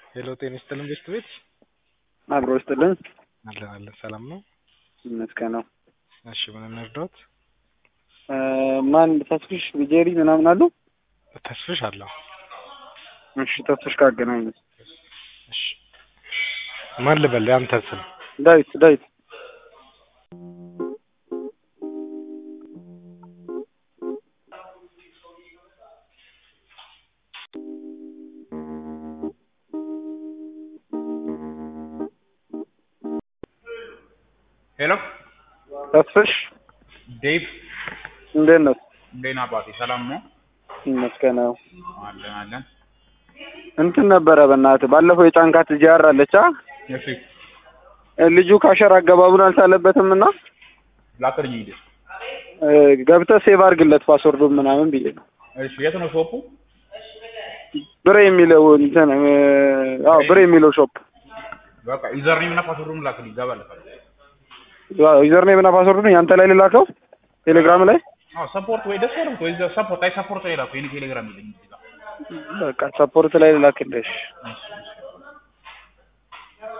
ሄሎ ጤና ይስጥልን ቤት ቤት አብሮ ይስጥልን። አለን አለን ሰላም ነው። ይመስገን ነው። እሺ ምን እንርዳዎት? ማን ተስፍሽ ቢጄሪ ምናምን አሉ? ተስፍሽ አለው። እሺ ተስፍሽ ካገናኝ እሺ ማን ልበል? ያንተ ስም ዳዊት ዳዊት ሄሎ ተስፍሽ ዴቭ እንዴት ነው? እንዴት ነህ አባቴ? ሰላም ነው? ይመስገን ነው። አለን አለን። እንትን ነበረ በእናትህ ባለፈው የጫንካት ጂአር አለች አ እሺ ልጁ ካሸር አገባቡን አልቻለበትም እና ላክልኝ ሂድ። እ፣ ገብተህ ሴቭ አድርግለት ፓስወርዱን ምናምን ብዬ ነው። እሺ የት ነው ሾፑ? ብሬ የሚለው እንትን እ፣ አዎ ብሬ የሚለው ሾፕ በቃ ዩዘር ኔም እና ፓስወርዱን ላክልኝ ይገባልታል። ዩዘር ኔም እና ፓስወርዱን ያንተ ላይ ልላከው ቴሌግራም ላይ አዎ ሰፖርት ወይ ደስ ያለው ወይ ሰፖርት አይ ሰፖርት ላይ ላኩ የኔ ቴሌግራም ይለኝ እዚህ ጋር። በቃ ሰፖርት ላይ ልላክልሽ። እሺ እሺ